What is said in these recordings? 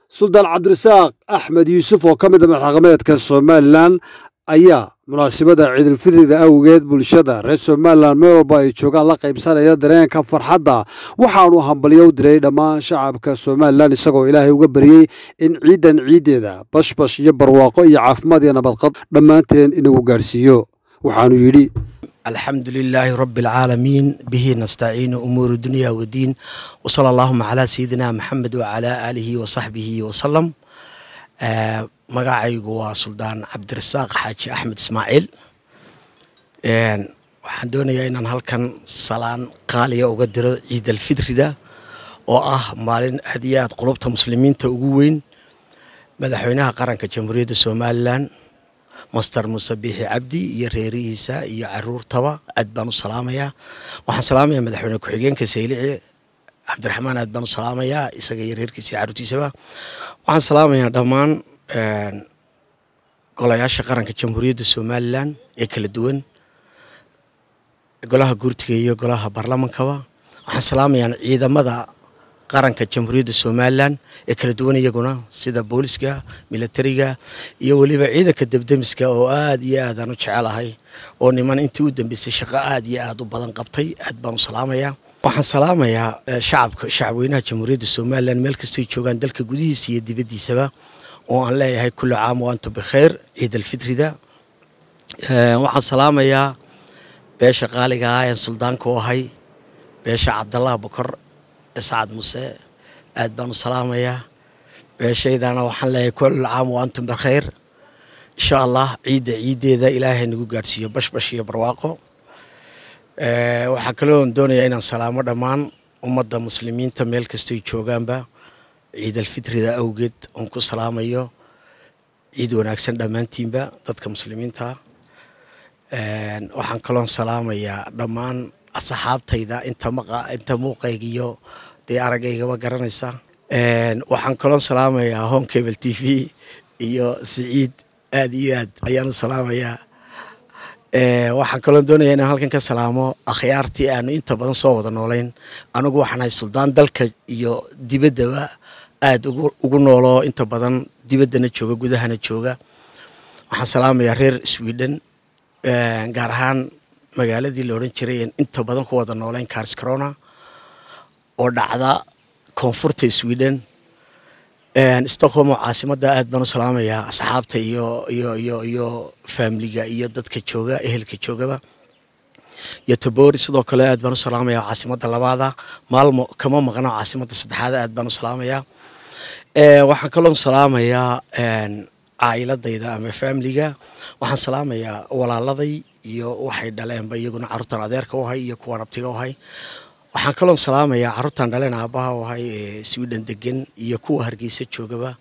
suldaan cabdirasaaq axmed yuusuf oo ka mid a madaxaqameedka somalilan ayaa munaasabada ciidulfidriga awgeed bulshada reer somalilan meel walba ay joogaan la qaybsanaya dareenka farxadda waxaanu hambalyo u diray dhammaan shacabka somalilan isagoo ilaahay uga baryey in ciidan ciiddeeda bashbash iyo barwaaqo iyo caafimaad iyo nabadqad dhammaanteen inagu gaadhsiiyo waxaanu yidhi alxamdu lilaahi rabi alcaalamiin bihi nastaciinu umuuru dunya wadiin wsala allahuma calaa sayidina maxamed wacalaa aalihi wasaxbihi wasalam magacaygu waa suldaan cabdirasaaq xaaji axmed ismaaciil waxaan doonayaa inaan halkan salaan qaaliya uga diro ciid alfidrida oo ah maalin aad iyo aad qulubta muslimiinta ugu weyn madaxweynaha qaranka jamhuuriyadda somalilan master muuse biixi cabdi iyo reerihiisa iyo caruurtaba aad baan u salaamayaa waxaan salaamayaa madaxweyne ku-xigeenka saylici cabdiraxmaan aad baan u salaamayaa isaga iyo reerkiisa iyo caruurtiisaba waxaan salaamayaa dhammaan golayaasha qaranka jamhuuriyadda somalilan ee kala duwan golaha guurtiga iyo golaha baarlamankaba waxaan salaamayaa ciidamada qaranka jamhuuriyadda somalilan ee kala duwan iyaguna sida booliska militariga iyo weliba ciidanka debdemiska oo aad iyo aad aan u jecelahay oo niman intii u dambeysay shaqo aad iyo aad u badan qabtay aad baan u salaamayaa waxaan salaamayaa shacabka shacabweynaha jamhuuriyadda somalilan meel kastay joogaan dalka gudihiisa iyo dibaddiisaba oo aan leeyahay kulli caam wa antum bikhayr ciid alfitrida waxaan salaamayaa beesha qaaliga ah ee suldaanka u ahay beesha cabdallah bokor sacad muuse aad baan u salaamayaa beeshaydana waxaan leeyahay kulli caam wa antum bikhayr insha allah ciidda ciiddeeda ilaahay nagu gaadhsiiyo bashbash iyo barwaaqo waxaa kaloo doonayaa inaan salaamo dhammaan ummadda muslimiinta meel kastoy joogaanba ciid alfitrida awgeed oon ku salaamayo ciid wanaagsan dhammaantiinba dadka muslimiinta waxaan kaloon salaamayaa dhammaan asxaabtayda inta muuqayga iyo dee aragaygaba garanaysa waxaan kaloon salaamayaa home cable t v iyo siciid aad iyo aad ayaan u salaamayaa waxaan kaloon doonaya inaan halkan ka salaamo akhyaartii aanu inta badan soo wada noolayn anigu waxaan ahay suldaan dalka iyo dibaddaba aada ugu nooloo inta badan dibaddana jooga gudahana jooga waxaan salaamayaa reer sweden gaar ahaan magaaladii la odhan jiray inta badan ku wada nooleyn karscarona oo dhacda koonfurta sweden stockholm oo caasimadda aad baan u salaamayaa asxaabta iyo iyo iyo iyo faamiliga iyo dadka jooga ehelka joogaba iyo tabori sidoo kale aad baan u salaamayaa caasimadda labaada maalmo kama maqno caasimadda saddexaad aad baan u salaamayaa waxaan kaloo salaamayaa caa'iladayda ama faamiliga waxaan salaamayaa walaaladay iyo waxay dhaleenba iyaguna carruurtan adeerka u ahay iyo kuwan abtiga u ahay waxaan kaloo salaamayaa carruurtan dhaleen aabbaha u ahay ee sweden degan iyo kuwa hargeysa joogaba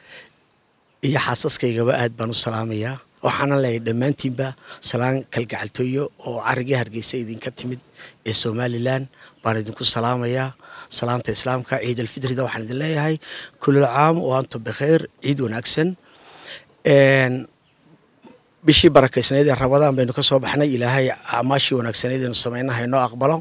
iyo xaasaskaygaba aad baan u salaamayaa waxaana leeyahay dhammaantiinba salaan kalgacaltooyo oo carigii hargeysa idinka timid ee somalilan baan idinku salaamayaa salaanta islaamka ciid alfitrida waxaan idin leeyahay kulul caam oo antum bikhayr ciid wanaagsan bishii barakaysnayd ee rabadaan baynu ka soo baxnay ilaahay acmaashii wanaagsaneyd aynu samaynaha inoo aqbalo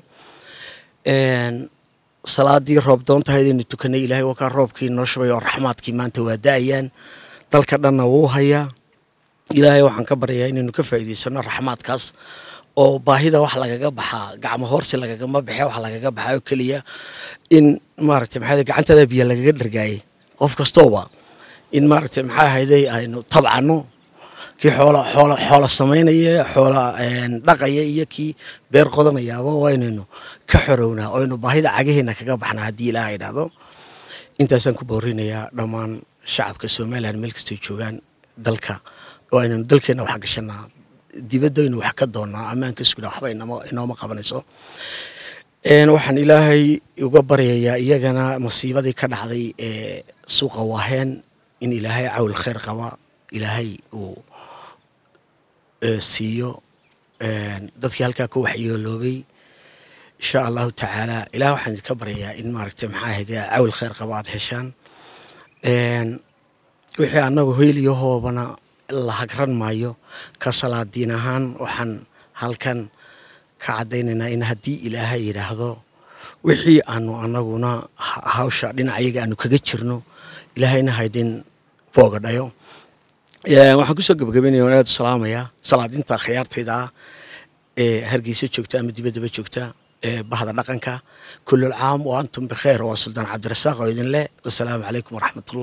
salaadii roob doontahaydaynu tukanay ilaahay wakaa roobkii noo shubay oo raxmaadkii maanta waa da-ayaan dalka dhanna wuu hayaa ilaahay waxaan ka baryayaa inaynu ka faa'iidaysano raxmaadkaas oo baahida wax lagaga baxaa gacmo hoorsi lagagama baxe wax lagaga baxaa oo keliya in maaragtay maxaa gacantaada biyo lagaga dhargaayay qof kastooba in maaragtay maxaa ahayday aynu tabcano kii xoola xoola xoola samaynaya xoola dhaqaya iyo kii beer qodanayaaba waa inaynu ka xorownaa oo aynu baahida cagaheena kaga baxnaa haddii ilaaha idhaahdo intaasaan ku boorinayaa dhammaan shacabka somalilan meel kastay joogaan dalka oo aynanu dalkeenna wax gashanaa dibadaynu wax ka doonnaa ammaanka sugna waxba inooma qabanayso waxaan ilaahay uga baryayaa iyagana masiibadii ka dhacday ee suuqa waaheen in ilaahay cawl khayr qaba ilaahay uu siiyo dadkii halkaa ka waxyeeloobay insha allahu tacaala ilaah waxaan idinka baryayaa in maaragtay maxaa ahayde cawl khayr qaba aad heshaan wixii annagu hoyliyo hoobana la hagran maayo ka salaadiin ahaan waxaan halkan ka caddaynaynaa in haddii ilaahay yidhaahdo wixii aanu anaguna hawsha dhinacayaga aanu kaga jirno ilaahayna haydin booga dhayo waxaan kusoo gabagabeynaya waan aad u salaamayaa salaadinta khiyaartayda ah ee hargeysa joogta ama dibaddaba joogta ee bahda dhaqanka kulul caam wa antum bikheer waa suldaan cabdirasaaq oo idin leh wasalaamu calaykum waraxmatullah